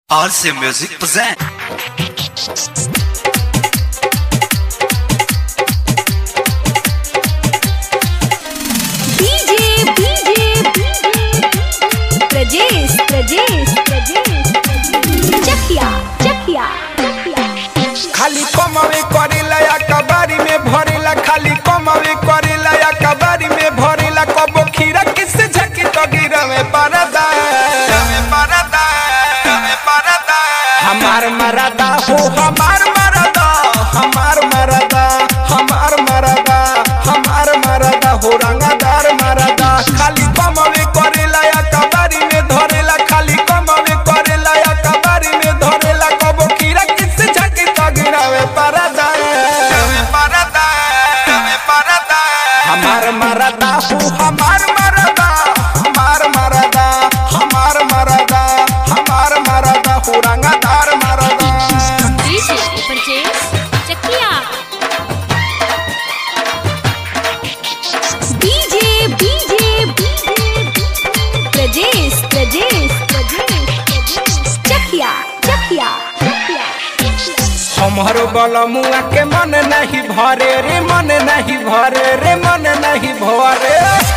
RC Music present. DJ DJ Prajesh Prajesh Prajesh Chakiya Chakiya Chakiya खाली कमावे करेला या कबारी में भरेला खाली कमावे करेला या कबारी में भरेला कबो खीरा किसे झकी तो गिरा में परदा में परदा में परदा हमार मरदा हो हमार मरदा हमार मरदा हमार मरदा हमार मरदा हो रंगदार मरदा खाली कमावे करेला या कबारी में धरेला खाली कमावे करेला या कबारी में धरेला कबो खीरा किसे झकी तो गिरा में परदा में परदा में परदा हमार मरदा हो हमार मरदा हमार मरदा हमार मरदा हमार मरदा हो रंगदार मरदा DJ Prajesh Chakiya DJ DJ Prajesh Prajesh Prajesh Chakiya Chakiya Chakiya हमारो बलमुआ के मन नहीं भरे रे मन नहीं भरे रे मन नहीं भरे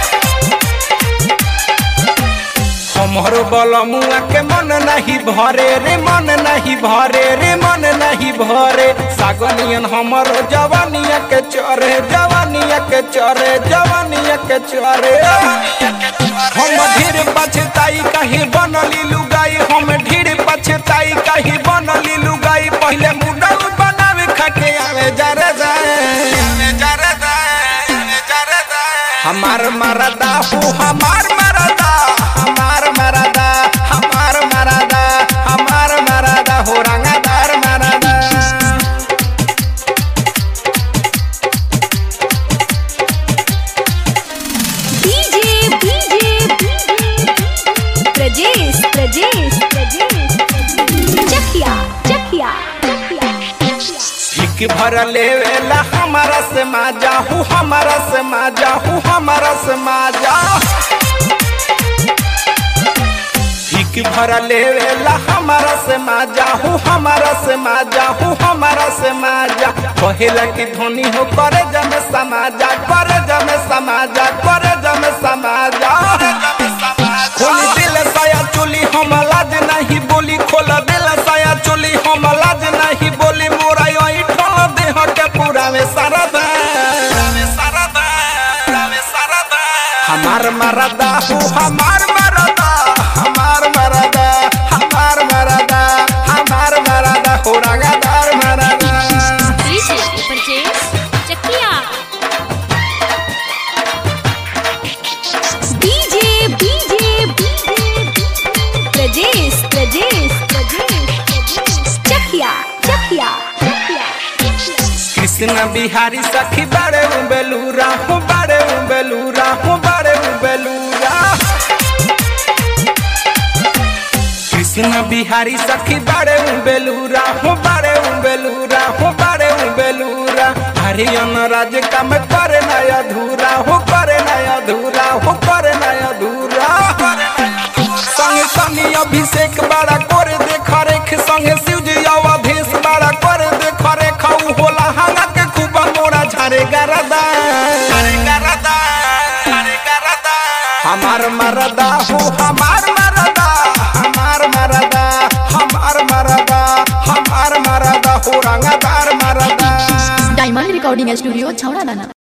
हमारो बलमुआ के मन नहीं भरे रे मन नहीं भरे रे मन नहीं भरे सागनियन हमारो जवानिया के चरे जवानिया के चरे जवानिया के चरे हम ढेर पछताई कहीं बनली लुगाई हम ढेर पछताई कहीं बनली लुगाई पहले मुडल बनावे खाके आवे जरे जाए जरे जाए जरे जाए हमार मरदा हो हमार मरदा हमार मरदा हमार मरदा हमार मरदा हो रंगदार मरदा डीजे डीजे प्रजेश प्रजेश प्रजेश चकिया चकिया चकिया हिक भर लेवेला हमारा से माजा हूँ हमारा से माजा हूँ हमारा से माजा हिक भर लेवेला हमारा से माजा हूँ हमारा से माजा हूँ हमारा से माजा कहेला की धोनी हो करे जमे समाजा करे जमे समाजा करे जमे समाजा खोली दिल साया चोली हम लाज नहीं बोली खोल दिल साया चोली हम लाज नहीं बोली मोरा यही ठोल देह के पूरा में सारा दा सारा दा सारा दा हमार मरदा हो हमार मरदा हमार मरदा हमार मरदा हमार मरदा हो रंगदार मरदा DJ Prajesh Chakiya DJ DJ Prajesh Prajesh Prajesh Chakiya Chakiya Chakiya Krishna Bihari सखी बड़े बेलूरा हो बड़े बेलूरा हो बड़े बेलूरा कृष्ण बिहारी सखी बड़े बेलूरा हो बड़े बेलूरा हो बड़े बेलूरा हरियन राज का में करे नया अधूरा हो करे नया अधूरा हो करे नया अधूरा संगे सनी अभिषेक बड़ा करे देख रेख संगे शिवजी अवधेश बड़ा करे देख रेख उ होला हंगा के खूब मोरा झारे गरदा झारे गरदा झारे गरदा हमार मरदा हो हमार मरदा हमार मरदा हमार मरदा हमार मरदा हो रंगदार मरदा डायमंड रिकॉर्डिंग स्टूडियो छौड़ा दाना